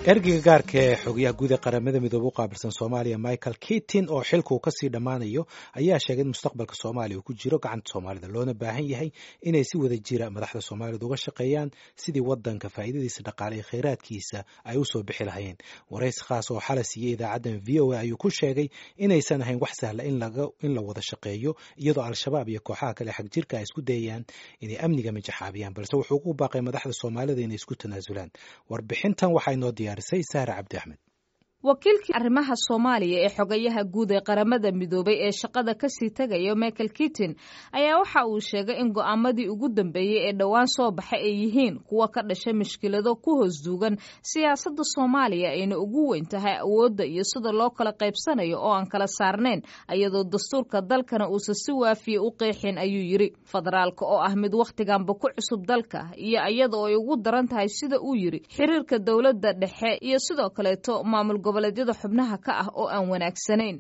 ergeyga gaarka ee xogayaha guud ee qaramada midoobe u qaabilsan soomaaliya michael kitin oo xilka uu kasii dhammaanayo ayaa sheegay in mustaqbalka soomaaliya uu ku jiro gacanta soomaalida loona baahan yahay inay si wada jira madaxda soomaalida uga shaqeeyaan sidii wadanka faa'iidadiisa dhaqaale iyo khayraadkiisa ay usoo bixi lahayeen waraysi khaas oo xala siiyey idaacaddan v o a ayuu ku sheegay inaysan ahayn wax sahla in la wada shaqeeyo iyadoo al-shabaab iyo kooxaha kale xag jirka ay isku dayayaan inay amniga majaxaabiyaan balse wuxuu ku baaqay madaxda soomaalida inay isku tanaasulaan warbixintan waxaa inoo diyaarisay sahra cabdi axmed wakiilkii arrimaha soomaaliya ee xogayaha guud ee qaramada midoobay ee shaqada kasii tegaya michael kitin ayaa waxa uu sheegay in go'aamadii ugu dambeeyey ee dhowaan soo baxay ay yihiin kuwa ka dhashay mushkilado ku hoos duugan siyaasadda soomaaliya ayna ugu weyn tahay awoodda iyo sida loo kala qaybsanayo oo aan kala saarnayn iyadoo dastuurka dalkana uusan si waafiya u qeexin ayuu yidhi federaalka oo ah mid wakhtiganba ku cusub dalka iyo iyada oo ay ugu daran tahay sida uu yidhi xiriirka dowladda dhexe iyo sidoo kaleeto maamul goboleedyada xubnaha ka ah oo aan wanaagsanayn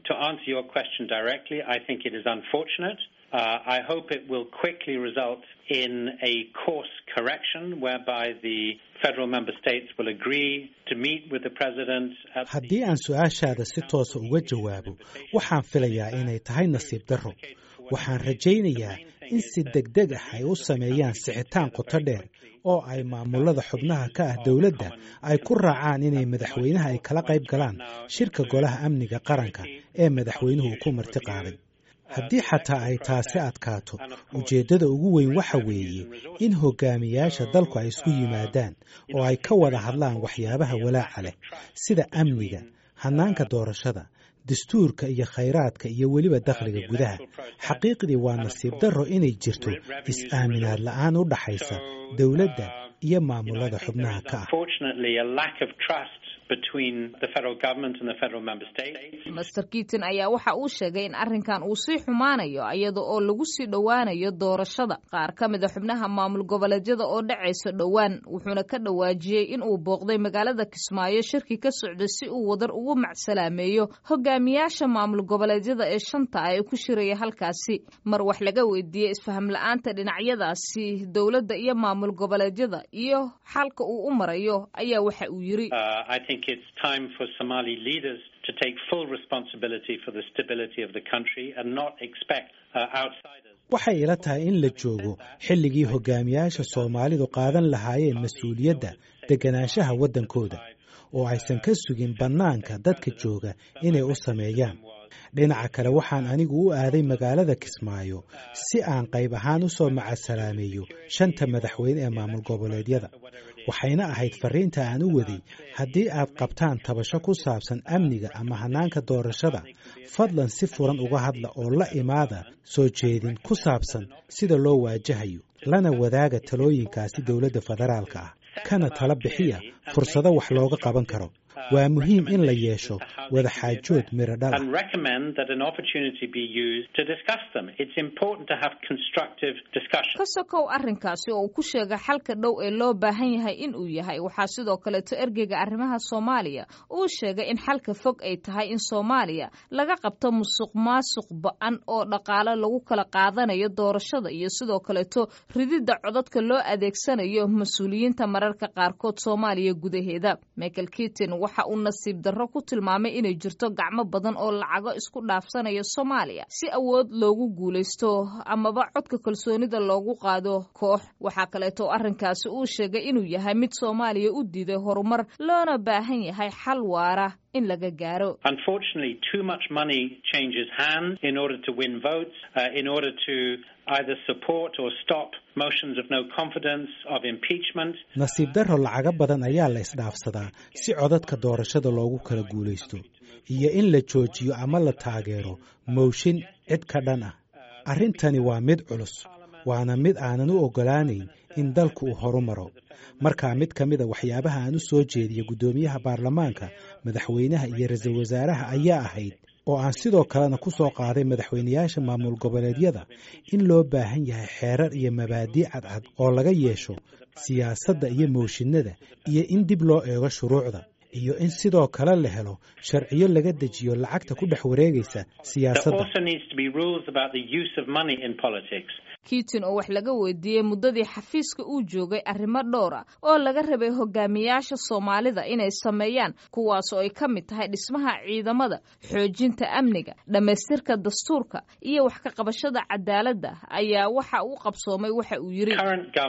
Uh, I hope it will quickly result in a course correction whereby the federal member states will agree to meet with the president. haddii aan su-aashaada si toosa uga jawaabo waxaan filayaa inay tahay nasiib darro waxaan rajaynayaa in si degdeg ah ay u sameeyaan sixitaan qoto dheer oo ay maamulada xubnaha ka ah dowladda ay ku raacaan inay madaxweynaha ay kala qayb galaan shirka golaha amniga qaranka ee madaxweynuhu ku marti qaaday haddii xataa ay taasi adkaato ujeeddada ugu weyn waxa weeye in hogaamiyaasha dalku ay isku yimaadaan oo ay ka wada hadlaan waxyaabaha walaaca leh sida amniga hannaanka doorashada dastuurka iyo khayraadka iyo weliba dakhliga gudaha xaqiiqdii waa nasiib darro inay jirto is-aaminaad la'aan u dhaxaysa dowladda iyo maamulada xubnaha ka ah master kitin ayaa waxa uu sheegay in arrinkan uu sii xumaanayo iyada oo lagu sii dhowaanayo doorashada qaar ka mid a xubnaha maamul goboleedyada oo dhacaysa dhowaan wuxuuna ka dhawaajiyey in uu booqday magaalada kismaayo shirki ka socday si uu wadar ugu macsalaameeyo hogaamiyaasha maamul goboleedyada ee shanta ah ee ku shiraya halkaasi mar wax laga weydiiyey isfaham la-aanta dhinacyadaasi dowladda iyo maamul goboleedyada iyo xalka uu u marayo ayaa waxa uu yiri it's time for Somali leaders to take full responsibility for the stability of the country and not expect uh, outsiders. waxay ila tahay in la joogo xilligii hogaamiyaasha soomaalidu qaadan lahaayeen mas-uuliyadda deganaanshaha waddankooda oo aysan ka sugin bannaanka dadka jooga inay u sameeyaan dhinaca kale waxaan anigu u aaday magaalada kismaayo si aan qayb ahaan u soo macasalaameeyo shanta madaxweyne ee maamul goboleedyada waxayna ahayd fariinta aan u waday haddii aad qabtaan tabasho ku saabsan amniga ama hannaanka doorashada fadlan si furan uga hadla oo la imaada soo jeedin ku saabsan sida loo waajahayo lana wadaaga talooyinkaasi dowladda federaalka ah kana tala bixiya fursado wax looga qaban karo waa muhiim in la yeesho wada xaajood miro dhal ka sokow arrinkaasi oo uu ku sheegay xalka dhow ee loo baahan yahay in uu yahay waxaa sidoo kaleeto ergeyga arrimaha soomaaliya uu sheegay in xalka fog ay tahay in soomaaliya laga qabto musuq maasuq ba-an oo dhaqaale lagu kala qaadanayo doorashada iyo sidoo kaleeto rididda codadka loo adeegsanayo mas-uuliyiinta mararka qaarkood soomaaliya gudaheeda michael kitin waxa uu nasiib darro ku tilmaamay inay jirto gacmo badan oo lacago isku dhaafsanaya soomaaliya si awood loogu guulaysto amaba codka kalsoonida loogu qaado koox waxaa kaleeto arrinkaasi uu sheegay inuu yahay mid soomaaliya u diiday horumar loona baahan yahay xal waara in laga gaaro either support or stop motions of no confidence, of impeachment. nasiib darro lacago badan ayaa la isdhaafsadaa si codadka doorashada loogu kala guulaysto iyo in la joojiyo ama la taageero mooshin cid ka dhan ah arrintani waa mid culus waana mid aanan u oggolaanayn in dalku uu horu maro markaa mid ka mida waxyaabaha aan u soo jeediya guddoomiyaha baarlamaanka madaxweynaha iyo ra-iisul wasaaraha ayaa ahayd oo aan sidoo kalena ku soo qaaday madaxweynayaasha maamul goboleedyada in loo baahan yahay xeerar iyo mabaadii cadcad oo laga yeesho siyaasadda iyo mooshinada iyo in dib loo eego shuruucda iyo in sidoo kale la helo sharciyo laga dejiyo lacagta ku dhex wareegaysa siyaasadda kiitin oo wax laga weydiiyey muddadii xafiiska uu joogay arrimo dhowr ah oo laga rabay hogaamiyaasha soomaalida inay sameeyaan kuwaas oo ay ka mid tahay dhismaha ciidamada xoojinta amniga dhammaystirka dastuurka iyo wax ka qabashada cadaaladda ayaa waxa uu qabsoomay waxa uu yidhi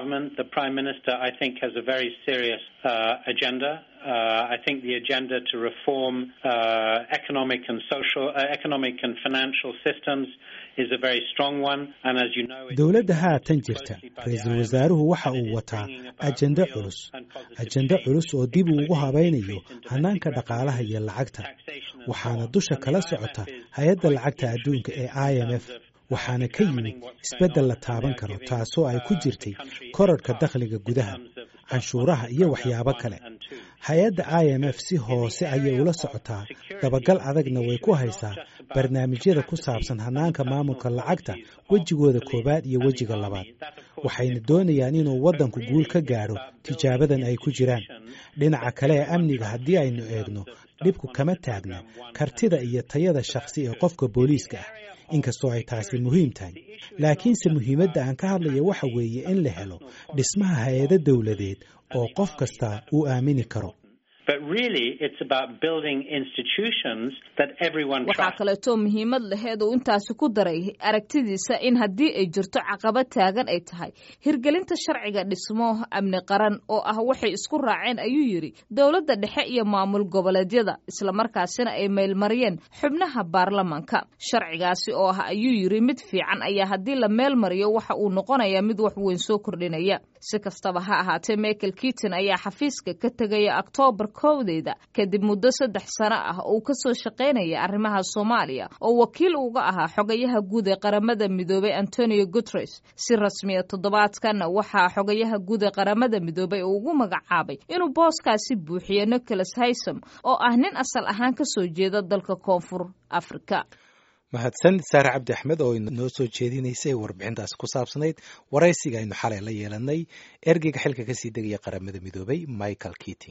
Uh, I think the agenda to reform uh, economic and social, uh, economic and financial systems is a very strong one. And as you know, dowladda haatan jirta ra-iisul wasaaruhu waxa uu wataa ajende culus ajende culus oo dib uu ugu habaynayo hanaanka dhaqaalaha iyo lacagta waxaana dusha kala socota hay-adda lacagta adduunka ee i m f waxaana ka yimid isbeddel la taaban karo taasoo ay ku jirtay korarhka dakhliga gudaha canshuuraha iyo waxyaabo kale hay-adda i m f si hoose ayay ula socotaa dabagal adagna way ku haysaa barnaamijyada ku saabsan hanaanka maamulka lacagta wejigooda koowaad iyo wejiga labaad waxayna doonayaan inuu waddanku guul ka gaadho tijaabadan ay ku jiraan dhinaca kale ee amniga haddii aynu eegno dhibku kama taagna kartida iyo tayada shakhsi ee qofka booliiska ah inkastoo ay taasi muhiim tahay laakiinse muhiimadda aan ka hadlaya waxa weeye in la helo dhismaha hay-ado dowladeed oo qof kasta uu aamini karo waxaa kaleetoo muhiimad laheed uu intaasi ku daray aragtidiisa in haddii ay jirto caqabad taagan ay tahay hirgelinta sharciga dhismo amni qaran oo ah waxay isku raaceen ayuu yidhi dowladda dhexe iyo maamul goboleedyada islamarkaasina ay meelmariyeen xubnaha baarlamanka sharcigaasi oo ah ayuu yidhi mid fiican ayaa haddii la meel mariyo waxa uu noqonayaa mid wax weyn soo kordhinaya si kastaba ha ahaatee michael kiton ayaa xafiiska ka tegaya oktoobar kowdeeda kadib muddo saddex sano ah oo uu kasoo shaqaynaya arrimaha soomaaliya oo wakiil uga ahaa xogayaha guud ee qaramada midoobay antonio guteres si rasmiya toddobaadkan waxaa xogayaha guud ee qaramada midoobay uu ugu magacaabay inuu booskaasi buuxiyo nicholas haysom oo ah nin asal ahaan kasoo jeeda dalka koonfur afrika mahadsan saare cabdi axmed oo noo soo jeedinaysay warbixintaasi ku saabsanayd waraysiga aynu xalay la yeelanay ergeyga xilka kasii degaya qaramada midoobay michael keating